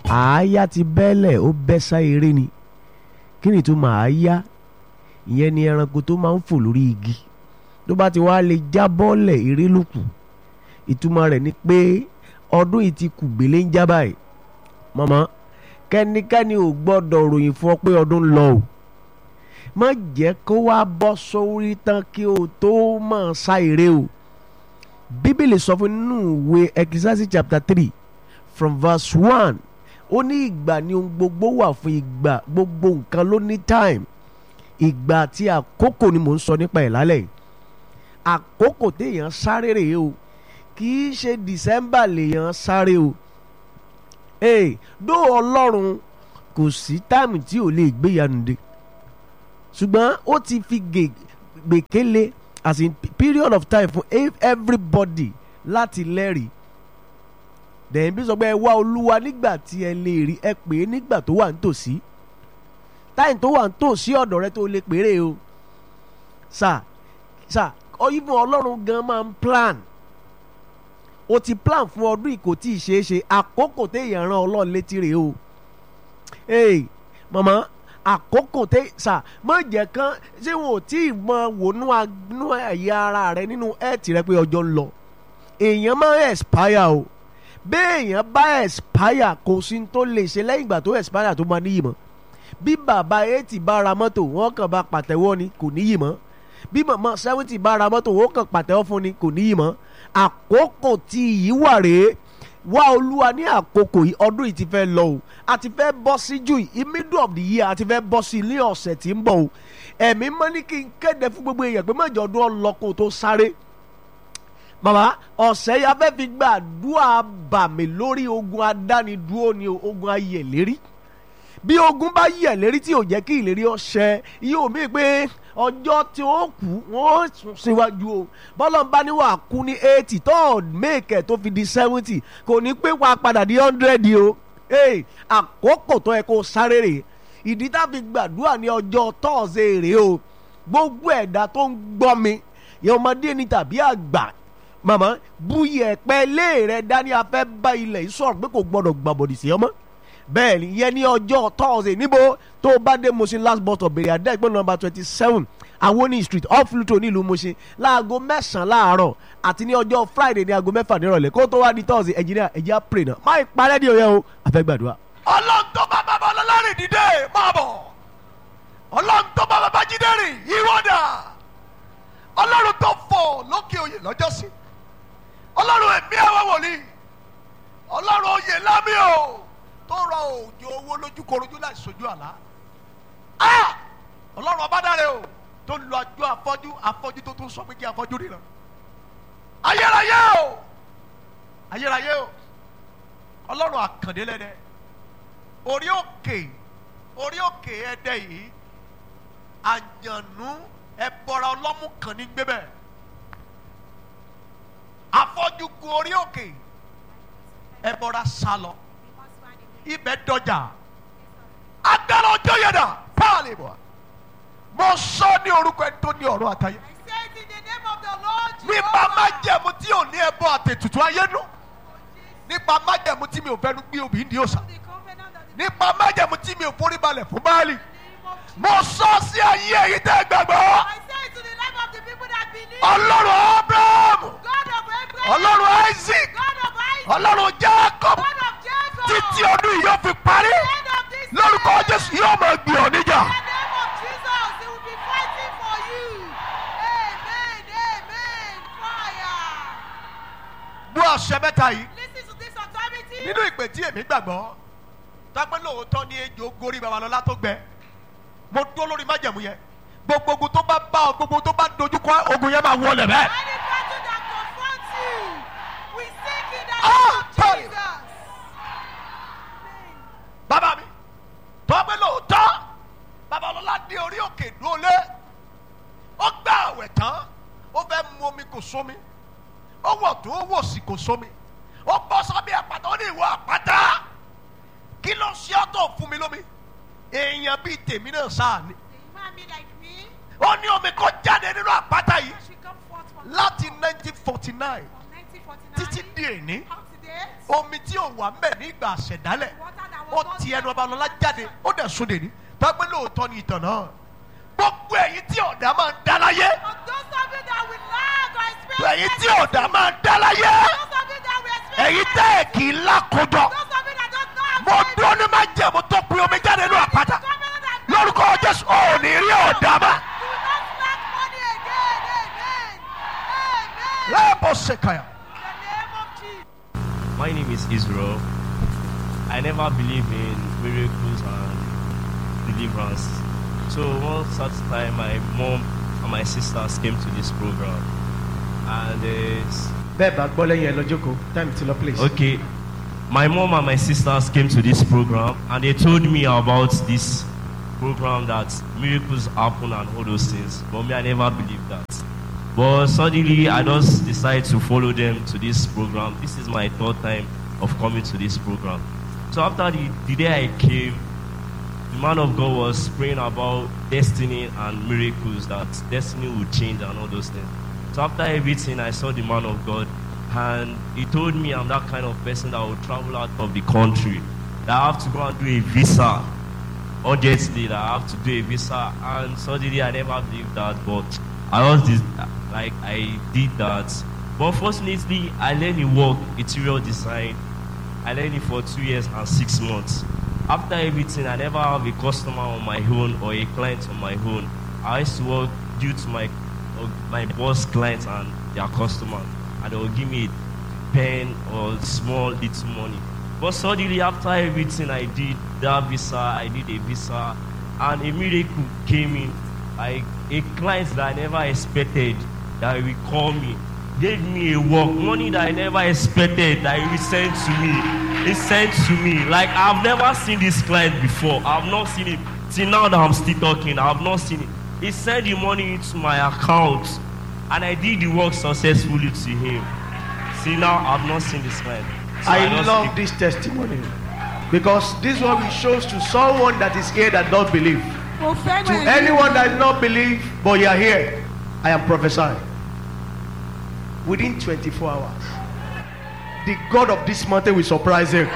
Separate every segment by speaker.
Speaker 1: àáyá ti bẹ́lẹ̀ ó bẹ́ sá eré ni kí ni ìtumọ̀ àáyá ìyẹn ni ẹranko tó máa ń fò lórí igi tó bá ti wá lè já bọ́ọ̀lẹ̀ eré ló kù ìtumọ̀ rẹ̀ ni pé ọdún yìí ti kù gbélé ń já báyìí mọ̀mọ́ kẹ́nikẹ́ni ò gbọ́dọ̀ ròyìn fún ọ pé ọdún ń lọ o má jẹ́ kó wá bọ́ sórí tán kí o tó mọ̀ sá eré o bíbélì sọ fún nínú ìwé Ecclesiastes chapter three from verse one ó ní ìgbà ni ohun gbogbo wà fún ìgbà gbogbo nǹkan ló ní time ìgbà àti àkókò ni mò ń sọ nípa ẹ̀ lálẹ́ yìí àkókò téèyàn sáré rèé o kì í ṣe December lèèyàn sáré o ee dó ọlọ́run kò sí táìmù tí ò lè gbéyanu dé ṣùgbọ́n ó ti fi gbèkéle as in period of time for everybody láti lẹ́rìí dẹ̀yìn bí sọ pé ẹ wá olúwa nígbà tí ẹ lè rí ẹ pè é nígbà tó wà nítòsí táyìn tó wà nítòsí ọ̀dọ̀ rẹ tó lè péré o sà sà even ọlọ́run gan máa ń plan o ti plan fún ọdún yìí kò tí ì ṣeé ṣe àkókò téèyàn rán ọlọ́run létí rèé o ee màmá àkókò tẹ sà má jẹ́ kán ṣé wọn ò tí ì mọ wònú ẹ̀yà ara rẹ nínú ẹ̀ẹ́tì rẹ pé ọjọ́ ń lọ èèyàn máa ń expire o béèyàn bá expire kò sí tó lè ṣe lẹ́yìn ìgbà tó expire tó máa níyì mọ́ bí bàbá eighty bá ra mọ́tò wọ́n kàn bá pàtẹ́wọ́ ni kò níyì mọ́ bí màmá seventy bá ra mọ́tò wọ́n kàn pàtẹ́wọ́ fún ni kò níyì mọ́ àkókò tí yìí wà rèé wá olúwa ní àkókò yìí ọdún yìí ti fẹ́ lọ o a ti fẹ́ bọ́ sí jù yìí middle of the year a ti fẹ́ bọ́ sí ní ọ̀sẹ̀ tí ń bọ̀ o ẹ̀mí mọ́ ní kí n kéde fún gbogbo èèyàn pé mọ̀jọ́ ọdún ọlọ́kọ̀ tó sáré màmá ọ̀sẹ̀ yà fẹ́ fi gbàdúrà bà mí lórí ogun adánidúró ni ogun ayẹ̀lérí bí ogun bá yẹ̀lérí tí ò jẹ́ kí ìlérí ọ̀sẹ̀ yóò mí pé ọjọ́ tí ó kú wọ́n sún síwájú o bọ́lá ń bá ní wàá kú ní eighty tó mẹ́ẹ̀kẹ́ tó fi di seventy kò ní pé wàá padà di hundred o ee àkókò tó yẹ kó sáré rè ìdí tá a fi gbàdúrà ní ọjọ́ tọ́ọ̀sẹ̀ rè o gbogbo ẹ̀dá tó ń gbọ́ mi yẹ ọmọdé ni tàbí àgbà màmá buyì ẹ̀pẹ́ lé rẹ dání afẹ́ bá ilẹ̀ yìí sọ̀rọ̀ pé kò gbọ́dọ̀ gbàbọ̀dì sí ọmọ bẹ́ẹ̀ ni yẹn ní ọjọ́ tọ́ọ̀sẹ̀ níbo tó o bá dé Mushin last bus stop bèrè àdá ìpínlẹ̀ nọ́mbà twenty seven awoni street off Luto nílùú Mushin láago mẹ́sàn-án láàárọ̀ àti ní ọjọ́ Friday ní aago mẹ́fà nírọ̀lẹ́ kó tó wá di tọ́ọ̀sẹ̀ ẹ̀jìnìyà ẹ̀jẹ̀ á pray náà má ìparẹ́ ní òye o àfẹ́ gbàdúrà.
Speaker 2: ọlọ́run tó bá bàbá ọlọ́rìn dìde máa bọ̀ ọlọ́run tó bá bàbá jíde rìn ìwọ́dà ọlọ́run tó fò lókè oyè lọ́jọ́sí ọlọ́run ẹ̀mí àwọn wòlíì ọlọ́run oyè lámì o tó rọ òjò owó lójú korojú láì sojú àlá ọlọ́run ọba dáre o tó lu àjọ afọ́jú afọ́jú tó tún sọ pé kí afọ́jú ríran ayérayé o ayérayé o ọlọ́run àkàndé lẹ́dẹ̀ orí òkè orí òkè ẹ̀dẹ̀ yìí àjànú ẹ̀bọ̀ra ọlọ́mú kan ní gbébẹ̀ afọ́jú gun orí òkè ẹ̀bọ̀ra sálọ ibẹ̀ dọjà agbára ọjọ́ yẹn dà páàlì bọ̀ mo sọ ní orúkọ ẹni tó ní ọ̀rọ̀ àtayé
Speaker 3: I said in the name of the Lord
Speaker 2: nípa
Speaker 3: Jehovah.
Speaker 2: májẹ̀mú tí ò ní ẹbọ àtètùtù ayé nù nípa májẹ̀mú tí mi ò fẹ́ nu gbé obì ń di òòsà
Speaker 3: The covenant that the
Speaker 2: nípa májẹ̀mú tí mi ò forí balẹ̀ fún báàlì
Speaker 3: name of Jesus.
Speaker 2: mo sọ sí ayé èyí tẹ́ gbàgbọ́
Speaker 3: I say to the life of the people that believe.
Speaker 2: ọlọ́run abraham
Speaker 3: God of Abraham.
Speaker 2: ọlọ́run isaac
Speaker 3: God of Isaac.
Speaker 2: ọlọ́run jacob
Speaker 3: God of Jacob.
Speaker 2: títí ọdún yìí yóò fi parí
Speaker 3: End of this
Speaker 2: lórúkọ
Speaker 3: year.
Speaker 2: jésù yóò máa gbé ọ níjà
Speaker 3: In the name of Jesus, they will be fighting for you. Amen. Amen. Fire.
Speaker 2: bú àṣẹ mẹ́ta yìí
Speaker 3: Listen to this authority.
Speaker 2: nínú ìpè tí èmi gbàgbọ́ tọ́pẹ́ lóòótọ́ ní ejò gorí babalọ́lá tó gbẹ mo dúró lórí májẹ̀mú yẹn gbogbo ogun tó bá bá ọ gbogbo tó bá dojú kọ ogun yẹn máa wọlé bẹ́ẹ̀.
Speaker 3: Any battle that confronts you, we seek in the
Speaker 2: Ah,
Speaker 3: name of
Speaker 2: sorry.
Speaker 3: Jesus. Amen.
Speaker 2: bàbá mi tọ́pẹ́ lóòótọ́ babalọ́lá dé orí òkè dúrólé ó gbà àwẹ̀ tán ó fẹ́ mu omi kò sómi ó wọ̀ tó ó wò sí kò sómi ó bọ́ sábẹ́ àpáta ó ní ìwọ àpáta kí ló ṣe ọ́ tó fún mi lómi èèyàn bíi tèmi náà sáà ni
Speaker 3: A human being like me,
Speaker 2: ó ní omi kó jáde nínú àpáta yìí
Speaker 3: I should come forth from,
Speaker 2: láti 1949
Speaker 3: from 1949
Speaker 2: títí di èní
Speaker 3: up to date.
Speaker 2: omi tí ò wà mbẹ nígbà àṣẹdálẹ̀
Speaker 3: Water that
Speaker 2: ó ti ẹnu ọba lọ́lá jáde ó dẹ̀ sóde ní tọ́gbẹ́ lóòótọ́ ni ìtàn náà gbogbo ẹ̀yin tí ọ̀dà máa ń dá láyé
Speaker 3: For those of you that will lag or experience
Speaker 2: ẹ̀yin tí ọ̀dà máa ń dá láyé
Speaker 3: those of you that will experience
Speaker 2: ẹ̀yin tẹ́ ẹ̀ kì í lákòjọ
Speaker 3: those of you that don't know how
Speaker 2: mo
Speaker 3: to
Speaker 2: dúró ní máa jẹ́ mo tó pin omi jáde nínú àpáta
Speaker 3: covenant that
Speaker 2: lórúkọ jésù ò ní rí ọ̀dà má
Speaker 3: you will not lack money again. Amen. Amen.
Speaker 2: lẹ́ẹ̀bọ̀ ṣèkàyà.
Speaker 3: In the name of Jesus.
Speaker 4: My name is Israel. I never believe in miracles and deliverance. So one such time, my mom and my sisters came to this program, and uh,
Speaker 1: bẹ́ẹ̀ bá gbọ́ lẹ́yìn ẹ lọ́jọ́ kó time ti lọ place.
Speaker 4: okay, my mom and my sisters came to this program, and they told me about this program that miracles happen and all those things. But me, I never believed that. But suddenly, I just decided to follow them to this program. This is my third time of coming to this program. So after the, the day I came, the man of God was praying about destiny and miracles, that destiny would change and all those things. So after everything, I saw the man of God, and he told me I'm that kind of person that will travel out of the country. That I have to go and do a visa urgently that I have to do a visa and suddenly I never believed that but I was this like I did that but fortunately I learned the work interior design I learned it for two years and six months after everything I never have a customer on my own or a client on my own I used to work due to my uh, my boss clients and their customers and they will give me a pen or small little money but suddenly after everything I did, that visa, I did a visa, and a miracle came in. Like a client that I never expected that will call me, gave me a work, money that I never expected that he will send to me. He sent to me. Like I've never seen this client before. I've not seen it. Till now that I'm still talking, I've not seen it. He sent the money into my account, and I did the work successfully to him. See now, I've not seen this client. So
Speaker 1: I
Speaker 4: just
Speaker 1: love
Speaker 4: keep-
Speaker 1: this testimony because this one will shows to someone that is here that don't believe.
Speaker 3: Mo fẹ́ràn
Speaker 1: To
Speaker 3: ẹ̀yin.
Speaker 1: anyone that does not believe, but you are here, I am prophesying. Within 24 hours, the God of this mountain will surprise him.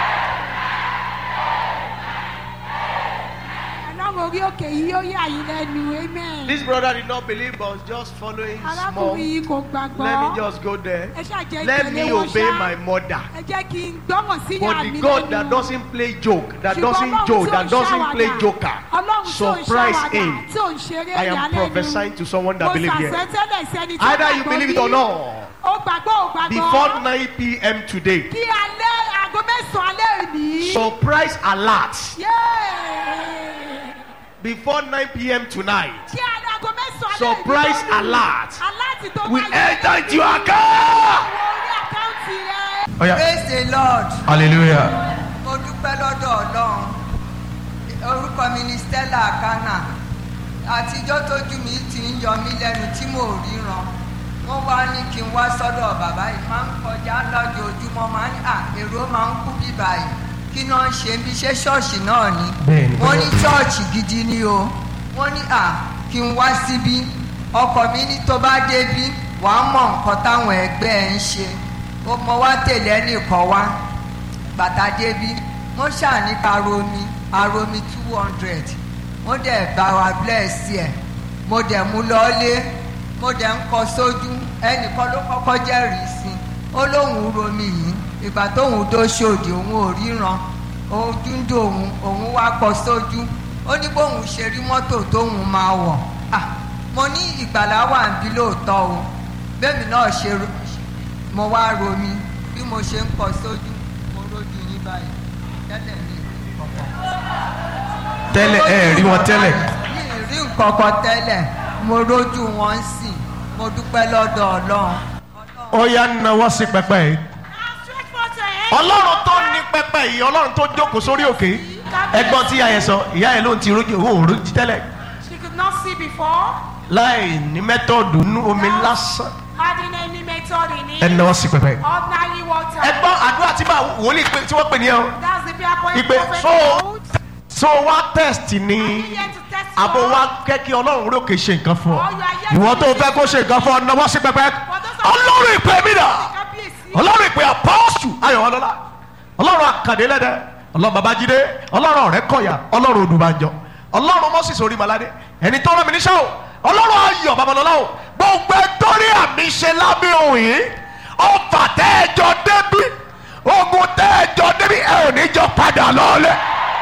Speaker 3: Ọlọ́run orí òkè yìí yóò yà yín lẹ́nu. Amen.
Speaker 1: This brother did not believe, but was just following small.
Speaker 3: Arákùnrin yìí kò gbàgbọ́.
Speaker 1: Let me just go there.
Speaker 3: Ẹ ṣáà jẹ́
Speaker 1: Let
Speaker 3: ìtẹ̀lé
Speaker 1: me
Speaker 3: wọn
Speaker 1: obey
Speaker 3: ṣá.
Speaker 1: my mother.
Speaker 3: Ẹ jẹ́ kí n gbọ́mọ̀ sí ìyá
Speaker 1: But
Speaker 3: mi
Speaker 1: the God
Speaker 3: lẹ́nu.
Speaker 1: that doesn't play joke, that
Speaker 3: Ṣùgbọ́n
Speaker 1: doesn't
Speaker 3: Ọlọ́run
Speaker 1: joke,
Speaker 3: tí ò
Speaker 1: that
Speaker 3: ń
Speaker 1: doesn't play
Speaker 3: ṣàwàdà.
Speaker 1: joker,
Speaker 3: Ọlọ́run tí ò ń
Speaker 1: surprise
Speaker 3: ṣàwàdà,
Speaker 1: him.
Speaker 3: tí ò ń ṣeré
Speaker 1: I am
Speaker 3: ìyàlẹ́nu.
Speaker 1: prophesying to someone that
Speaker 3: Mo
Speaker 1: believe here.
Speaker 3: ṣàṣẹ́tẹ́lẹ̀ sẹ́ni tó
Speaker 1: Either you
Speaker 3: gbàgbọ́
Speaker 1: believe it
Speaker 3: bí.
Speaker 1: or not,
Speaker 3: Ó gbàgbọ́ ò gbàgbọ́.
Speaker 1: before 9 p.m. today,
Speaker 3: Kí alẹ́ aago mẹ́sàn-án alẹ́ òní.
Speaker 1: surprise alert.
Speaker 3: Yéé.
Speaker 1: Before 9 p.m. tonight,
Speaker 3: Kí alẹ́ aago mẹ́sàn-án alẹ́ òní
Speaker 1: Surprise
Speaker 3: lórí.
Speaker 1: alert.
Speaker 3: Aláàtì tó
Speaker 1: we
Speaker 3: máa yẹ
Speaker 1: enter into your account.
Speaker 3: owó orí àkáǹtì rẹ.
Speaker 1: Oh, yeah.
Speaker 5: praise the lord
Speaker 1: Hallelujah.
Speaker 5: mo dúpẹ́ lọ́dọ̀ ọlọ́run orúkọ mi ni stella akana àtijọ́ tójú mi ti ń yọ mí lẹ́nu tí mò ń ríran wọ́n wá ní kí n wá sọ́dọ̀ bàbá yìí máa ń kọjá lójoojúmọ́ máa ń à èrò máa ń kú bíbá yìí kí náà ń ṣe bí ṣe ṣọ́ọ̀ṣì náà ni
Speaker 1: Bẹ́ẹ̀ni,
Speaker 5: wọ́n ní
Speaker 1: bẹ́ẹ̀ni.
Speaker 5: ṣọ́ọ̀ṣì gidi ni o wọ́n ní à kí n wá síbí ọkọ̀ mi ní tó bá débí wàá mọ̀ nǹkan táwọn ẹgbẹ́ ẹ̀ ń ṣe ó mọ wá tẹ̀lé ẹnìkan wá bàtà débí wọ́n ṣàní aromi aromi two hundred wọ́n dẹ̀ bá wa bless ẹ̀ mo dẹ̀ mú lọ́lé mo dẹ̀ ń kọ sójú ẹnìkan ló kọ́kọ́ jẹ́rìí sí ó lóun romi yìí ìgbà tóun dó ṣòdì òun ò ríran ojú ń dùn òun òun wá kọ sójú ó ní bóun ṣe rí mọ́tò tóun máa wọ̀ Ah, mo ní ìgbàlá wà ń bí lóòótọ́ o bẹ́ẹ̀mi náà ṣe ro- mo wá romi bí mo ṣe ń kọ sójú mo rójú yín báyìí tẹ́lẹ̀ ní ìkọ̀kọ̀
Speaker 1: Tẹ́lẹ̀ ẹ rí wọn tẹ́lẹ̀.
Speaker 5: mi ì rí nǹkan kan tẹ́lẹ̀ mo rójú wọn sí mo dúpẹ́ lọ́dọ̀ ọlọ́run.
Speaker 1: Ó yá náwó sí pẹpẹ yìí.
Speaker 3: Now stretch forth your hand.
Speaker 1: Ọlọ́run tó ní pẹpẹ yìí, Ọlọ́run tó jókòó sórí òkè. Ẹgbọ́n tí ìyá yẹn sọ, ìyá yẹn ló ń ti rójú òun ò rójú tẹ́lẹ̀.
Speaker 3: She could not see before.
Speaker 1: Láì ní mẹ́tọ́ọ̀dù nú omi lásán.
Speaker 3: Adding any method in it.
Speaker 1: Ẹ náwó sí pẹpẹ.
Speaker 3: Ordinary water.
Speaker 1: Ẹgbọ́n àdúrà tí máa wòlíì pé tí wọ́n pè ní ẹ o.
Speaker 3: That's the prayer point.
Speaker 1: Ìpè
Speaker 3: prophet
Speaker 1: so
Speaker 3: hold.
Speaker 1: so wá test
Speaker 3: Are
Speaker 1: ní
Speaker 3: you here to test
Speaker 1: àbò
Speaker 3: God?
Speaker 1: wá kẹ́ kí Ọlọ́run rókè ṣe nǹkan fún ọ.
Speaker 3: Or you are here
Speaker 1: Ìwọ
Speaker 3: to
Speaker 1: tó fẹ́ kó ṣe nǹkan fún ọ náwó sí pẹpẹ. Ọlọ́run ìpè mí dà.
Speaker 3: Kábíyèsí.
Speaker 1: Ọlọ́run ìpè apọ́ọ̀sù Ayọ̀wọ́lọ́lá. Ọlọ́run àkàdé lẹ́dẹ̀.
Speaker 2: ọlọ́run babájídé ọlọ́run ọ̀rẹ́ kọ̀yà ọlọ́run odùbànjọ ọlọ́run moses orímaládé ẹni tó rán mi níṣẹ́ o ọlọ́run ayọ̀ babalọ́lá o gbogbo ẹtọ́rí àmì ṣe lábẹ́ òun yìí ọfà tẹ́ẹ̀jọ débi ogun tẹ́ẹ̀jọ débi ẹ ò ní jọ padà lọ́ọ́lẹ̀.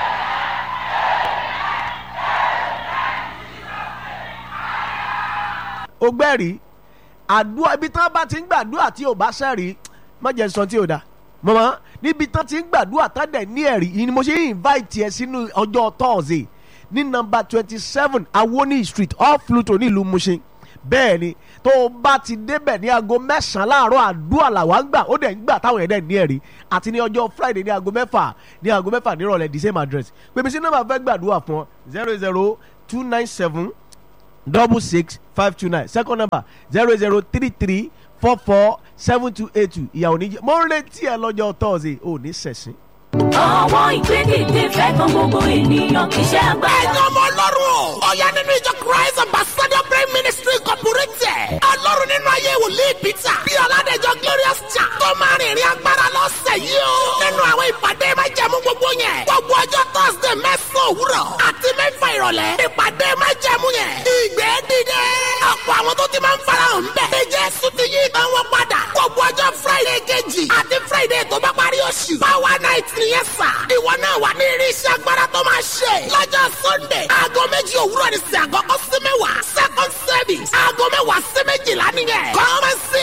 Speaker 1: ó gbẹ́rìí àdúrà ibi tán bá ti ń gbàdúrà tí ò bá sẹ́rìí má jẹ́ sọ tí ò da mọ̀mọ́ níbi tán ti ń gbàdúrà tán dẹ̀ ní ẹ̀rí yìí ni mo ṣe ń invite ẹ sínú ọjọ́ thursday ní nọmba twenty seven awoni street off Pluto nílùú Mushin bẹ́ẹ̀ ni tó o bá ti débẹ̀ ní aago mẹ́sàn-án láàárọ̀ àdúrà làwa ń gbà ó dẹ̀ ń gbà táwọn ẹ̀dẹ̀ ní ẹ̀rí àti ní ọjọ́ friday ní aago mẹ́fà ní aago mẹ́fà nírọ̀lẹ́ the same address pèmí sí nọ́mbà fẹ́ gbàdúrà fún ọ zero zero two nine seven double six five two nine second number zero zero three three four four seven two eight two ìyàwó níjẹ mo ń retí ẹ lọ́jọ́ thursday ò ní sẹ̀sìn.
Speaker 6: ọwọ́ ìgbédìde fẹ́ kan gbogbo ènìyàn kì í ṣe agbára.
Speaker 7: ẹ̀yin ọmọ ọlọ́run o. ọ̀yá nínú ìjọ christ ambassador prayer ministry incorporated. ọlọ́run nínú ayé wòlíì peter. bí ọ̀làdẹ̀jọ glorious cha. tó máa rìn ìrìn agbára lọ́sẹ̀ yìí o. nínú àwọn ìpàdé máa jẹ́mu gbogbo yẹn. gbogbo ọjọ́ thursday mẹ́sàn-án òwúrọ̀. àti mẹ́fà ìrọ̀lẹ́. ìpàdé máa jẹ́mu yẹn. ìgbẹ́ dìde. ọ̀pọ̀ àwọn tó ti máa ń farahàn ń bẹ̀. bí jésù ti yí ìtàn wọn padà. gbogbo ọjọ́ friday kejì. àti friday tó bá parí oṣù. power night nìyẹn sà. ìwọ náà wà ní irinṣẹ́ agbára tó máa ṣe. lọ́jọ́ sunday aago méjì òwúrọ̀ ní sí àkọ́kọ́ sí mẹ́wàá. second service aago mẹ́wàá sí méjìlá nìyẹn. kọ́mẹ́sì